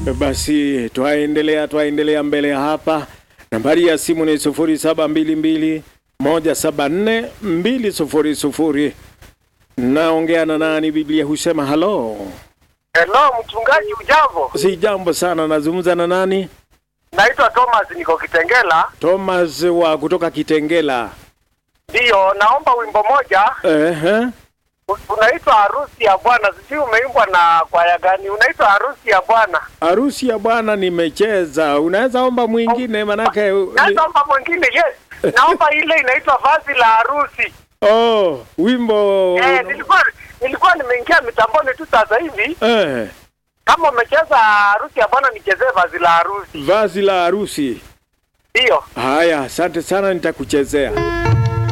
Basi twaendelea twaendelea mbele hapa. Nambari ya simu ni sufuri saba mbili mbili moja saba nne mbili sufuri sufuri. Naongea na nani? Biblia husema halo. Hello, mchungaji, ujambo? Si jambo sana, nazungumza na nani? Naitwa Thomas, niko Kitengela. Thomas wa kutoka Kitengela. Ndiyo, naomba wimbo moja Ehe. u- unaitwa harusi ya Bwana. Sijui umeimbwa na kwaya gani? Unaitwa harusi ya Bwana. Harusi ya Bwana nimecheza. Unaweza omba mwingine manake ni... Naomba mwingine, yes. Naomba ile inaitwa vazi la harusi. Oh, wimbo Eh, nilikuwa nilikuwa nimeingia mitamboni tu sasa hivi. eh, Kama umecheza harusi ya Bwana, nichezee vazi la harusi. vazi la harusi. Ndiyo. Haya, asante sana, nitakuchezea.